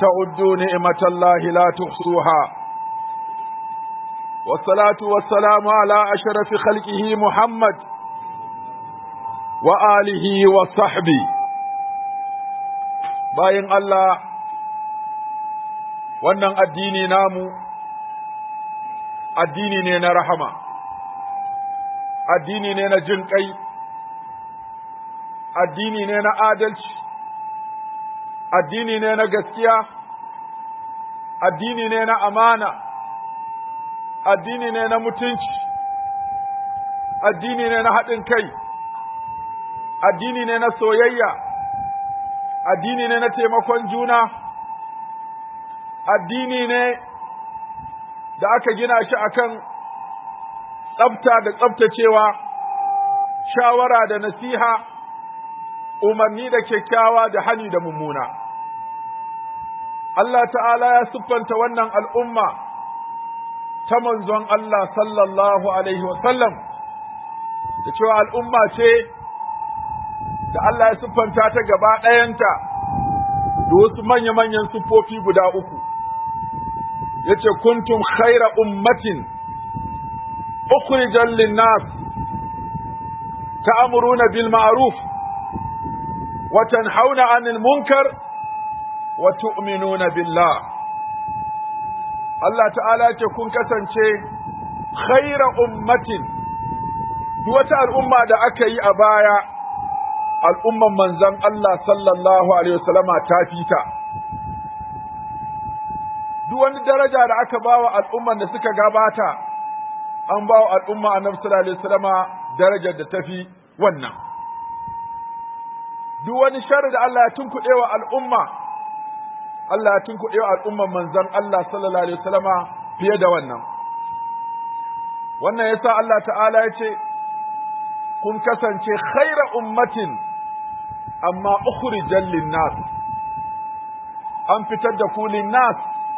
تعدوا نعمة الله لا تحصوها والصلاة والسلام على أشرف خلقه محمد وآله وصحبه باين الله wannan addini namu addini ne na rahama addini ne na jin kai addini ne na adalci addini ne na gaskiya addini ne na amana addini ne na mutunci addini ne na haɗin kai addini ne na soyayya addini ne na taimakon juna addini ne da aka gina shi akan tsafta da tsaftacewa shawara da nasiha umarni da kyakkyawa da hani da mummuna Allah ta'ala ya siffanta wannan al'umma ta manzon Allah sallallahu Alaihi wasallam da cewa al'umma ce da Allah ya siffanta ta gaba ɗayanta da wasu manya-manyan siffofi guda uku. Ya ce, Kuntum khaira ummatin, ukhrijan linnas ta'amuruna bil ma'ruf wa tanhauna 'anil munkar wa tu'minuna billah Allah ta'ala ce kun kasance khaira ummatin duk wata al'umma da aka yi a baya al'umman manzon Allah sallallahu alaihi wasallama ta fita duk wani daraja da aka bawa al'umman da suka gabata an bawa al'umma annabi sallallahu alaihi wasallama darajar da tafi wannan duk wani sharri da Allah ya tunkuɗe wa al'umma Allah ya tunkuɗe wa al'umman manzon Allah sallallahu alaihi wasallama fiye da wannan. Wannan yasa Allah ta'ala ya ce, Kun kasance khaira ummatin amma ukhrijan linnas an fitar da ku linnas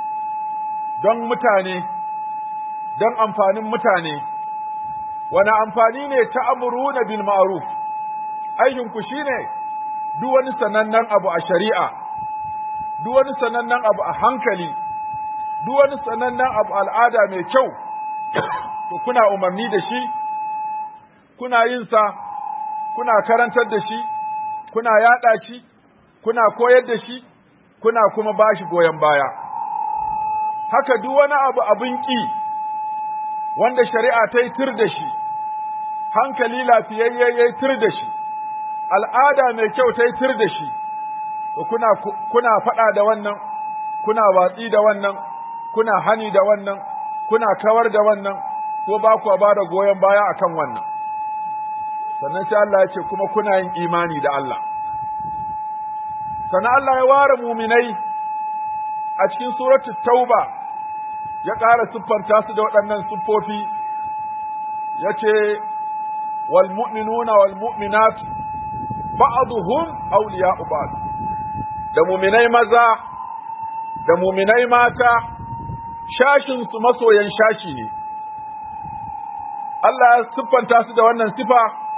don mutane, don amfanin mutane, wani amfani ne ta amuruna bil ma'ruf aikinku shine duk wani sanannen abu a shari'a. duk wani sanannen abu a hankali, duk wani sanannen abu al'ada mai kyau, to kuna umarni da shi, kuna yin sa, kuna karantar da shi, kuna yaɗa shi, kuna koyar da shi, kuna kuma ba shi goyon baya. Haka duk wani abu abin ƙi, wanda shari'a ta yi tir da shi, hankali lafiyayye ya yi tir da shi, al'ada mai kyau ta yi tir da shi. kuna kuna faɗa da wannan kuna watsi da wannan kuna hani da wannan kuna kawar da wannan ko ba ku ba da goyon baya akan wannan sannan sai Allah ya ce kuma kuna yin imani da Allah sannan Allah ya ware muminai a cikin suratu tauba ya ƙara siffanta su da waɗannan siffofi ya ce wal mu'minuna wal mu'minat ba'duhum awliya'u ba'd da muminai maza da muminai mata shashinsu masoyan shashi ne. Allah ya siffanta su da wannan sifa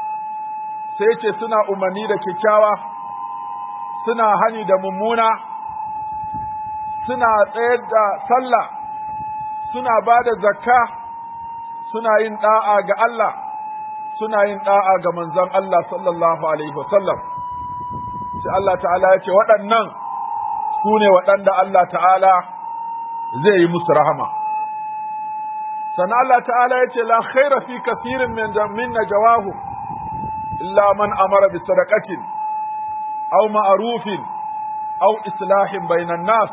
sai ce suna umarni da kyakkyawa, suna hani da mummuna, suna tsayar da sallah, suna ba da zakka, suna yin ɗa'a ga Allah, suna yin ɗa'a ga manzon Allah sallallahu Alaihi wasallam. sai Allah ta'ala ya ce waɗannan su ne waɗanda Allah ta'ala zai yi musu rahama. Sannan Allah ta'ala ya ce, La khaira fi kasirin min na jawahu, illa man amara bi sadaqatin aw ma'rufin aw islahin bainan nas.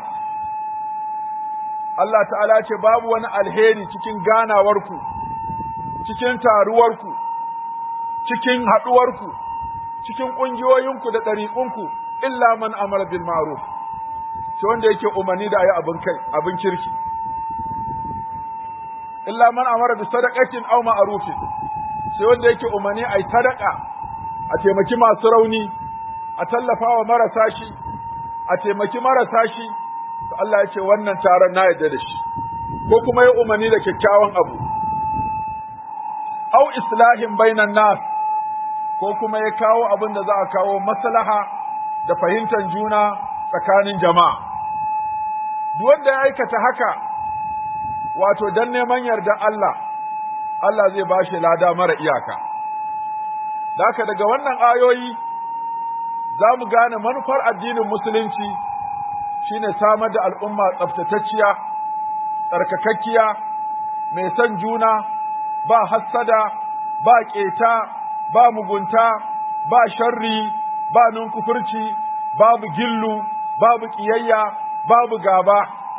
Allah ta'ala ya ce, Babu wani alheri cikin ganawarku, cikin taruwarku, cikin haɗuwarku, cikin ƙungiyoyinku da ɗariƙunku illa man amara bil ma'ruf sai wanda yake umarni da ayi abin kai abin kirki illa man amara bi sadaqatin aw ma'rufin sai wanda yake umarni ayi sadaqa a taimaki masu rauni a tallafa wa marasa shi a taimaki marasa shi to Allah ya ce wannan taron na yarda da shi ko kuma ya umarni da kyakkyawan abu au islahin bainan nas ko kuma ya kawo abin da za a kawo maslaha da fahimtar juna tsakanin jama'a duk wanda ya aikata haka wato dan neman yarda Allah Allah zai ba shi lada mara iyaka da haka daga wannan ayoyi za mu gane manufar addinin musulunci shine samar da al'umma tsaftatacciya tsarkakakkiya mai son juna ba hassada ba ƙeta ba mugunta ba sharri ba nunkufurci babu gillu babu ƙiyayya babu gaba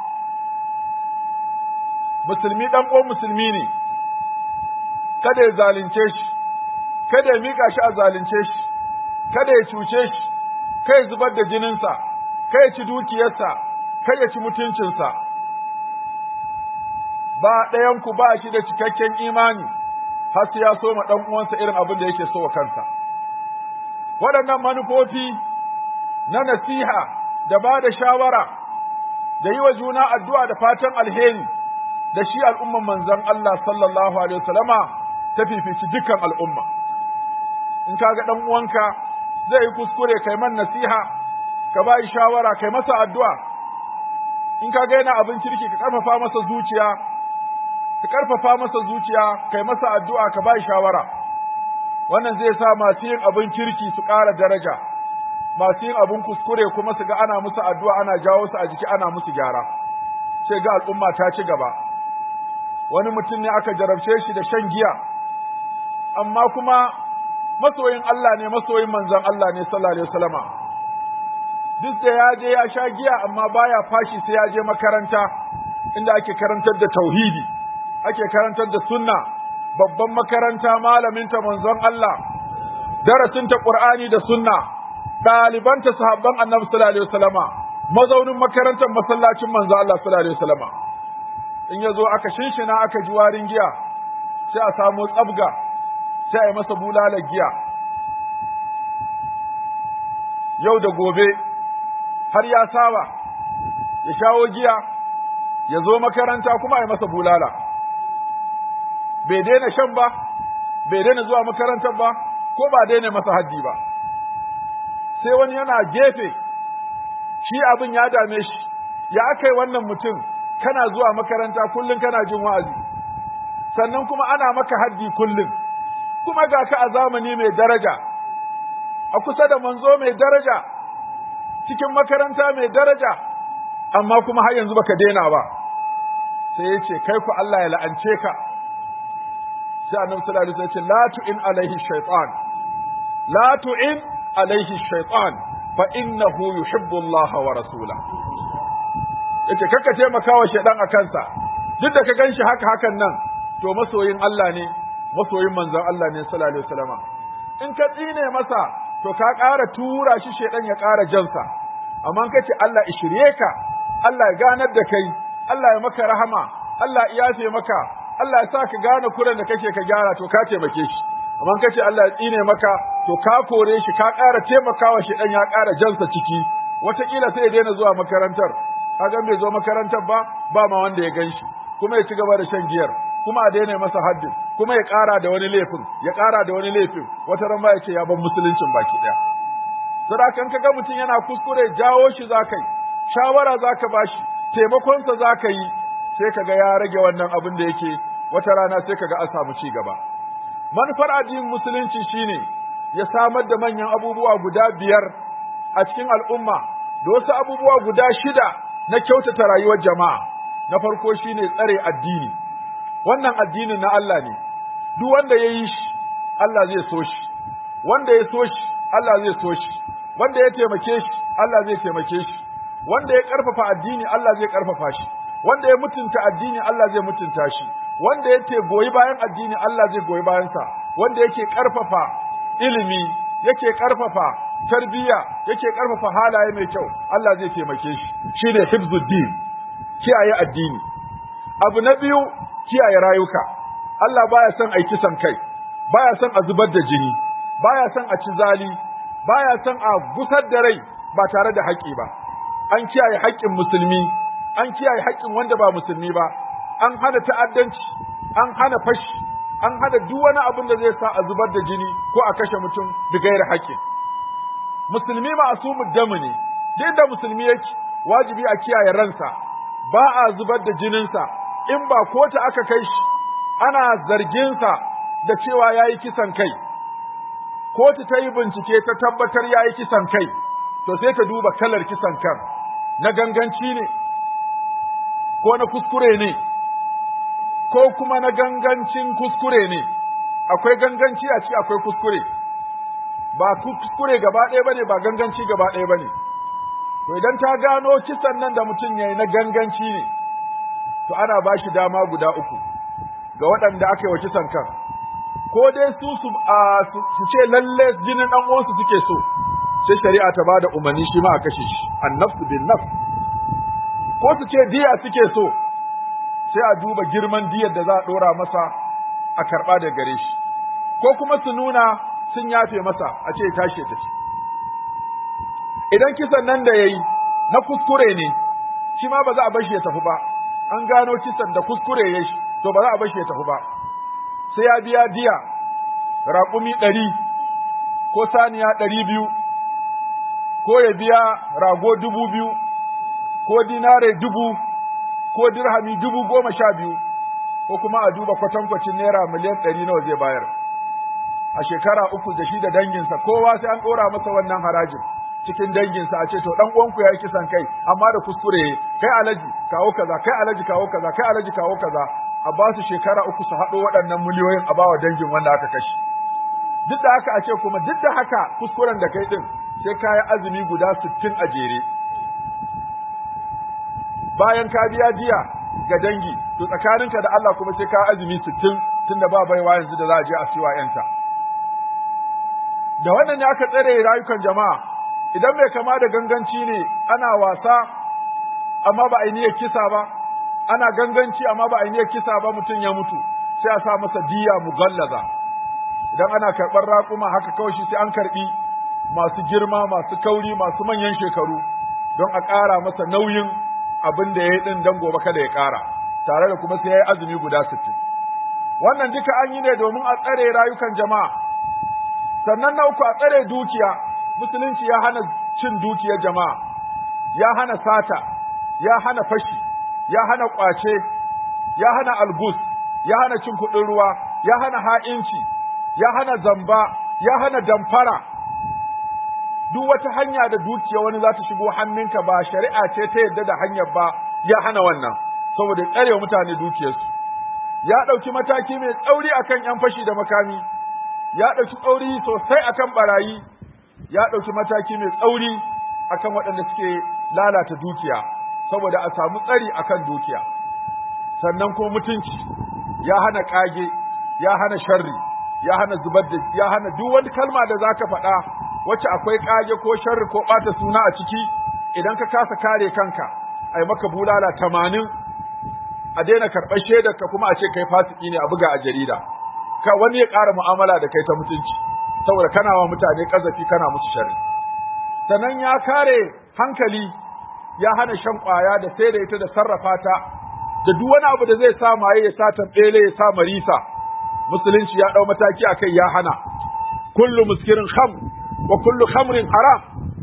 musulmi ɗan uwan musulmi ne kada ya zalunce shi kada ya miƙa shi a zalunce shi kada ya cuce shi kai ya zubar da jininsa kai ya ci dukiyarsa kai ya ci mutuncinsa ba ɗayanku ba shi da cikakken imani har sai ya so ma ɗan uwansa irin abin da yake so wa kansa waɗannan manufofi na nasiha da ba da shawara da yi wa juna addu'a da fatan alheri da shi al'umman manzon Allah sallallahu alaihi wasallama ta fifici dukkan al'umma in kaga ɗan uwanka zai yi kuskure kai man nasiha ka ba shawara kai masa addu'a in kaga yana abin kirki ka karfafa masa zuciya ka karfafa masa zuciya kai masa addu'a ka ba shawara wannan zai sa masu yin abin kirki su ƙara daraja masu yin abin kuskure kuma su ga ana musu addu'a ana jawo su a jiki ana musu gyara sai ga al'umma ta ci gaba wani mutum ne aka jarabce shi da shan giya amma kuma masoyin Allah ne masoyin manzon Allah ne sallallahu alaihi wasallama duk da ya je ya sha giya amma baya fashi sai ya je makaranta inda ake karantar da tauhidi ake karantar da sunna babban makaranta malaminta manzon Allah darasinta Qur'ani da sunna ɗalibanta sahabban annabi sallallahu alaihi wasallama mazaunin makarantar masallacin manzon Allah sallallahu alaihi wasallama in ya zo aka shinshina aka ji warin giya sai a samu tsabga sai a yi masa bulalar giya yau da gobe har ya saba ya shawo giya ya zo makaranta kuma a yi masa bulala bai daina shan ba bai daina zuwa makarantar ba ko ba daina masa haddi ba sai wani yana gefe shi abin ya dame shi ya aka yi wannan mutum kana zuwa makaranta kullum kana jin wa'azi sannan kuma ana maka haddi kullum kuma ga ka a zamani mai daraja a kusa da manzo mai daraja cikin makaranta mai daraja amma kuma har yanzu baka daina ba sai ya ce kai ku Allah ya la'ance ka sai annabi sallallahu alaihi wasallam ya ce la tu'in alaihi shaytan la tu'in alaihi shaytan fa innahu yuhibbu Allah wa rasula yace kaka taimaka wa shaydan a kansa duk da ka ganshi haka hakan nan to masoyin Allah ne masoyin manzon Allah ne sallallahu alaihi wasallam in ka tsine masa to ka ƙara tura shi shaydan ya ƙara jansa amma ka ce Allah ishirye ka Allah ya ganar da kai Allah ya maka rahama Allah ya yafe maka Allah ya sa ka gane kuren da kake ka gyara to ka taimake shi amma kace Allah ya tsine maka to ka kore shi ka ƙara taimakawa shi dan ya ƙara jansa ciki wataƙila sai ya daina zuwa makarantar kaga bai zo makarantar ba ba ma wanda ya gan shi kuma ya ci gaba da shan giyar kuma a daina masa haddin kuma ya ƙara da wani laifin ya ƙara da wani laifin wata ran ba ya ce ya ban musuluncin baki ɗaya sadakan ka ga mutum yana kuskure jawo shi za ka yi shawara za ka ba shi taimakonsa za ka yi sai ka ga ya rage wannan abin da yake wata rana sai ka ga an samu ci gaba manufar addinin musulunci shine ya samar da manyan abubuwa guda biyar a cikin al'umma da wasu abubuwa guda shida na kyautata rayuwar jama'a na farko shine tsare addini wannan addinin na Allah ne duk wanda ya yi shi Allah zai so shi wanda ya so shi Allah zai so shi wanda ya taimake shi Allah zai taimake shi wanda ya ƙarfafa addini Allah zai ƙarfafa shi wanda ya mutunta addini Allah zai mutunta shi wanda yake goyi bayan addini Allah zai goyi bayansa wanda yake ƙarfafa ilimi yake ƙarfafa tarbiyya yake ƙarfafa halaye mai kyau Allah zai taimake shi shine hifzuddin kiyaye addini abu na biyu kiyaye rayuka Allah baya son a kisan kai baya son a zubar da jini baya son a ci zali baya son a gusar da rai ba tare da haƙƙi ba an kiyaye haƙƙin musulmi an kiyaye haƙƙin wanda ba musulmi ba an hana ta'addanci an hana fashi an hana duk wani abin da zai sa a zubar da jini ko a kashe mutum da gaira haƙƙin musulmi ma'asumud damu ne duk da musulmi yake wajibi a kiyaye ransa ba a zubar da jininsa in ba kota aka kai shi ana zarginsa da cewa ya yi kisan kai kotu ta yi bincike ta tabbatar ya yi kisan kai to sai ta duba kalar kisan kan na ganganci ne ko na kuskure ne ko kuma na gangancin kuskure ne akwai ganganci a ci akwai kuskure ba kuskure gaba ɗaya bane ba ganganci gaba ɗaya bane to idan ta gano kisan nan da mutum yayi na ganganci ne to ana ba shi dama guda uku ga waɗanda aka yi wa kisan kan ko dai su su su ce lalle jinin ɗan uwansu suke so sai shari'a ta bada umarni shi ma a kashe shi annafsu bin nafs ko su ce diya suke so sai a duba girman diyar da za a ɗora masa a karɓa da gare shi ko kuma su nuna sun yafe masa a ce tashi ta ci idan kisan nan da ya yi na kuskure ne shi ma ba za a bar shi ya tafi ba an gano kisan da kuskure ya shi to ba za a bar shi ya tafi ba sai ya biya diya raƙumi ɗari ko saniya ɗari biyu ko ya biya rago dubu biyu ko dinare dubu ko dirhami dubu goma sha biyu ko kuma a duba kwatankwacin naira miliyan ɗari nawa zai bayar a shekara uku da shi da danginsa kowa sai an ɗora masa wannan harajin cikin danginsa a ce to dan uwanku ya yi kisan kai amma da kuskure kai alaji kawo kaza kai alaji kawo kaza kai alaji kawo kaza a ba su shekara uku su haɗo waɗannan miliyoyin a bawa dangin wanda aka kashe duk da haka a ce kuma duk da haka kuskuren da kai din sai ka yi azumi guda sittin a jere bayan ka biya jiya ga dangi to tsakaninka da Allah kuma sai ka yi azumi sittin tunda ba baiwa yanzu da za a je a siwa yanta da wannan ne aka tsare rayukan jama'a idan mai kama da ganganci ne ana wasa amma ba a niyyar kisa ba ana ganganci amma ba a niyyar kisa ba mutum ya mutu sai a sa masa diya mugallaza idan ana karɓar raƙuma haka kawai shi sai an karɓi masu girma masu kauri masu manyan shekaru don a ƙara masa nauyin abin da ya yi ɗin don gobe kada ya ƙara tare da kuma sai ya yi azumi guda sittin wannan duka an yi ne domin a tsare rayukan jama'a sannan na uku a tsare dukiya musulunci ya hana cin dukiyar jama'a ya hana sata ya hana fashi ya hana kwace ya hana algus ya hana cin kuɗin ruwa ya hana ha'inci ya hana zamba ya hana damfara duk wata hanya da dukiya wani za ta shigo hannunka ba shari'a ce ta yadda da hanyar ba ya hana wannan saboda tsare mutane dukiyarsu ya ɗauki mataki mai tsauri akan 'yan fashi da makami ya ɗauki tsauri sosai akan barayi ya ɗauki mataki mai tsauri akan waɗanda suke lalata dukiya saboda a samu tsari akan dukiya sannan kuma mutunci ya hana ƙage ya hana sharri ya hana zubar da ya hana duk wani kalma da zaka faɗa wacce akwai ƙage ko sharri ko ɓata suna a ciki idan ka kasa kare kanka ai maka bulala tamanin a daina karɓar shaidar ka kuma a ce kai fasiki ne a buga a jarida ka wani ya ƙara mu'amala da kai ta mutunci saboda kana wa mutane kazafi kana musu sharri sannan ya kare hankali ya hana shan ƙwaya da sai da ita da sarrafa ta da duk wani abu da zai sa maye ya sa tambele ya sa marisa musulunci ya ɗau mataki akai ya hana kullu muskirin kham wa kullu khamrin haram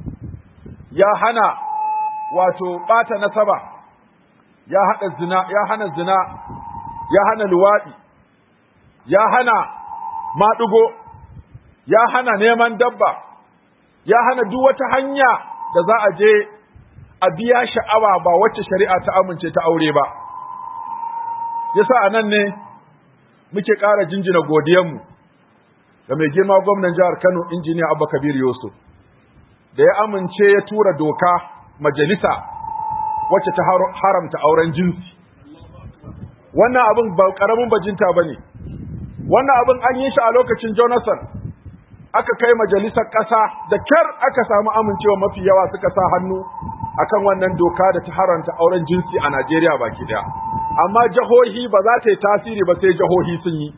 ya hana wato ɓata nasaba ya hada zina ya hana zina ya hana luwaɗi ya hana maɗugo ya hana neman dabba ya hana duk wata hanya da za a je a biya sha'awa ba wacce shari'a ta amince ta aure ba yasa a nan ne muke ƙara jinjina godiyanmu ga mai girma gwamnan jihar Kano injiniya Abba Kabir Yusuf da ya amince ya tura doka majalisa wacce ta haramta auren jinsi wannan abin ba ƙaramin bajinta ba ne wannan abin an yi shi a lokacin Jonathan aka kai majalisar ƙasa da kyar aka samu amincewa mafi yawa suka sa hannu akan wannan doka da ta haranta auren jinsi a Najeriya baki daya amma jahohi ba za ta yi tasiri ba sai jahohi sun yi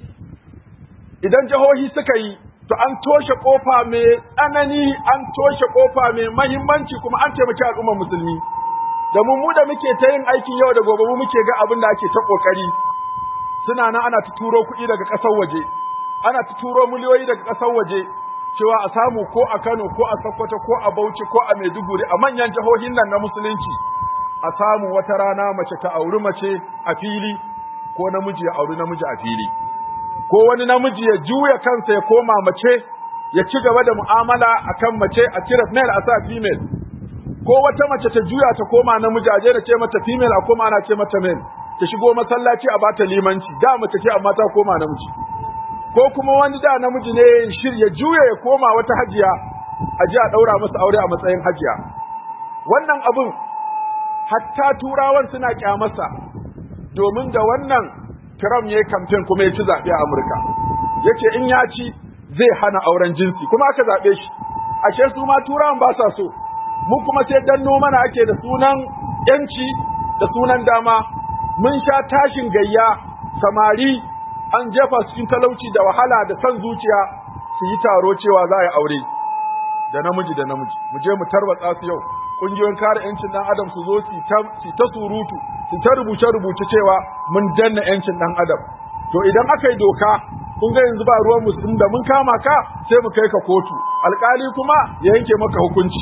idan jahohi suka yi to an toshe kofa mai tsanani an toshe kofa mai mahimmanci kuma an taimaki al'ummar musulmi da mu mu da muke ta yin aikin yau da gobe mu muke ga abin da ake ta kokari suna nan ana ta turo kuɗi daga ƙasar waje ana ta turo miliyoyi daga ƙasar waje cewa a samu ko a Kano ko a Sokoto ko a Bauchi ko a Maiduguri a manyan jihohin nan na musulunci a samu wata rana mace ta auri mace a fili ko namiji ya auri namiji a fili ko wani namiji ya juya kansa ya koma mace ya ci gaba da mu'amala akan mace a cire male a sa female ko wata mace ta juya ta koma namiji a je da ce mata female a koma ana ce mata male ta shigo masallaci a bata limanci da mace ce amma ta koma namiji ko kuma wani da namiji ne shir ya juya ya koma wata hajiya a ji a daura masa aure a matsayin hajiya wannan abun hatta turawan suna kyamarsa domin da wannan Trump ya yi kamfen kuma ya ci zaɓe a Amurka yace in ya ci zai hana auren jinsi kuma aka zaɓe shi ashe su ma turawan ba sa so mu kuma sai danno mana ake da sunan yanci da sunan dama mun sha tashin gayya samari an jefa su cikin talauci da wahala da san zuciya su yi taro cewa za a yi aure da namiji da namiji mu je mu tarwatsa su yau kungiyoyin kare yancin dan adam su zo su ta surutu su ta rubuce rubuce cewa mun danna yancin dan adam to idan aka yi doka kun ga yanzu ba ruwan musulmi da mun kama ka sai mu kai ka kotu alkali kuma ya yanke maka hukunci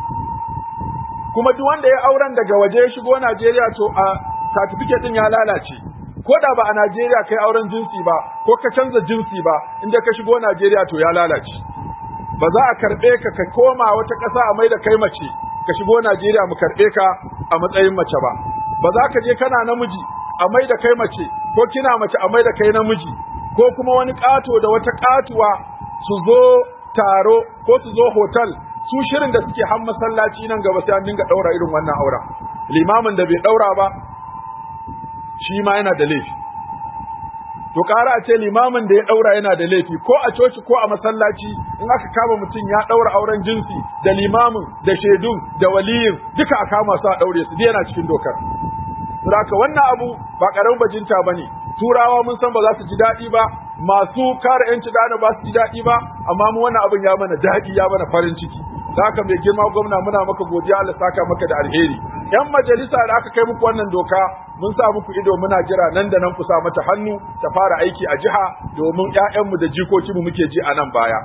kuma duk wanda ya auren daga waje ya shigo Najeriya to a certificate din ya lalace ko da ba a Najeriya kai auren jinsi ba ko ka canza jinsi ba inda ka shigo Najeriya to ya lalace ba za a karbe ka ka koma wata ƙasa a mai da kai mace ka shigo Najeriya mu karbe ka a matsayin mace ba ba za ka je kana namiji a mai da kai mace ko kina mace a mai da kai namiji ko kuma wani ƙato da wata ƙatuwa su zo taro ko su zo hotel su shirin da suke han masallaci nan gaba sai an dinga daura irin wannan auren limamin da bai daura ba shi ma yana da laifi to ƙara a ce limamin da ya daura yana da laifi ko a coci ko a masallaci in aka kama mutum ya daura auren jinsi da limamin da shaidun da waliyin duka a kama su a daure su yana cikin dokar Saboda wannan abu ba karamin bajinta bane turawa mun san ba za su ji daɗi ba masu kare yanci dana ba su ji daɗi ba amma mu wannan abin ya mana daɗi ya mana farin ciki da haka mai girma gwamna muna maka godiya Allah saka maka da alheri yan majalisa da aka kai muku wannan doka mun sa muku ido muna jira nan da nan ku sa mata hannu ta fara aiki a jiha domin ƴaƴanmu da jikokinmu muke ji a nan baya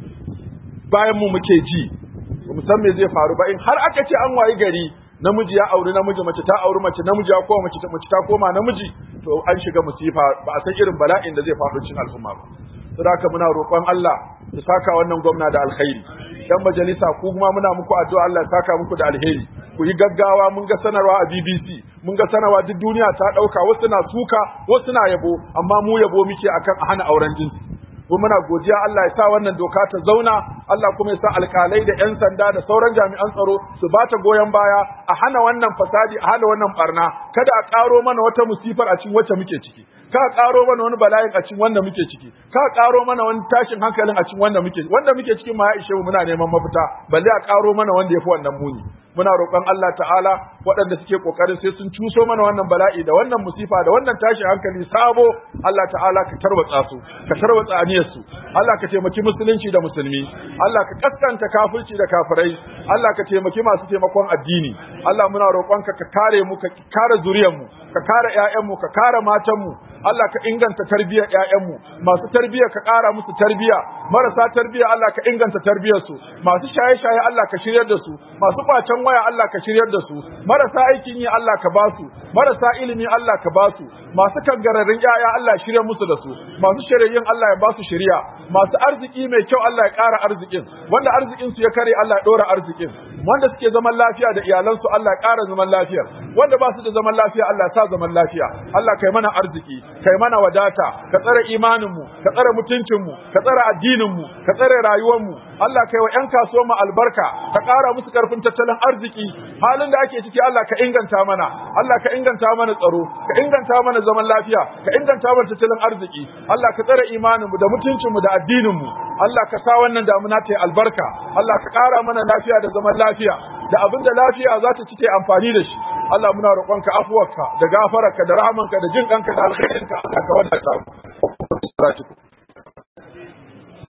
bayan mu muke ji mu san me zai faru ba in har aka ce an wayi gari namiji ya auri namiji mace ta auri mace namiji ya koma mace mace ta koma namiji to an shiga musifa ba a san irin bala'in da zai faɗo cikin al'umma ba saboda haka muna roƙon Allah ya saka wannan gwamna da alkhairi dan majalisa ku kuma muna muku addu'a Allah ya saka muku da alheri ku yi gaggawa mun ga sanarwa a BBC mun ga sanarwa duk duniya ta ɗauka wasu na suka wasu na yabo amma mu yabo muke akan a hana auren jinsi ko muna godiya Allah ya sa wannan doka ta zauna Allah kuma ya sa alkalai da 'yan sanda da sauran jami'an tsaro su ba ta goyon baya a hana wannan fasadi a hana wannan barna kada a ƙaro mana wata musifar a cikin wacce muke ciki ka ƙaro mana wani bala'in a cikin wanda muke ciki ka ƙaro mana wani tashin hankalin a cikin wanda muke wanda muke cikin ma ya ishe mu muna neman mafita balle a ƙaro mana wanda yafi wannan muni muna roƙon Allah ta'ala waɗanda suke ƙoƙarin sai sun cuso mana wannan bala'i da wannan musifa da wannan tashin hankali sabo Allah ta'ala ka tarwatsa su ka tarwatsa aniyar su Allah ka taimaki musulunci da musulmi Allah ka kaskanta kafirci da kafirai Allah ka taimaki masu taimakon addini Allah muna roƙonka ka kare mu ka kare zuriyar mu ka kare ƴaƴan mu ka kare matan mu Allah ka inganta tarbiyyar ƴaƴan mu masu tarbiyya ka ƙara musu tarbiyya marasa tarbiyya Allah ka inganta tarbiyyar su masu shaye-shaye Allah ka shiryar da su masu kwacen waya Allah ka shiryar da su marasa aikin yi Allah ka ba su marasa ilimi Allah ka ba su masu kangararrun ƴaƴa Allah shirya musu da su masu shiryayin Allah ya ba su shiriya masu arziki mai kyau Allah ya ƙara arzikin wanda arzikin su ya kare Allah ya ɗora arzikin wanda suke zaman lafiya da iyalansu Allah ya ƙara zaman lafiyar wanda ba su da zaman lafiya Allah ya sa zaman lafiya Allah kai mana arziki kai mana wadata ka tsare imaninmu ka tsare mutuncinmu ka tsare addininmu ka tsare rayuwarmu Allah kai wa ƴan kasuwar mu albarka ka ƙara musu ƙarfin tattalin arziki halin da ake ciki Allah ka inganta mana Allah ka inganta mana tsaro ka inganta mana zaman lafiya ka inganta mana tattalin arziki Allah ka tsare imaninmu da mutuncinmu da addininmu Allah ka sa wannan damuna ta yi albarka Allah ka ƙara mana lafiya da zaman lafiya da abin da lafiya za ta ci ta amfani da shi Allah muna roƙonka afuwarka da gafararka da rahamanka da jin ɗanka da alkhairinka Allah ka wadata mu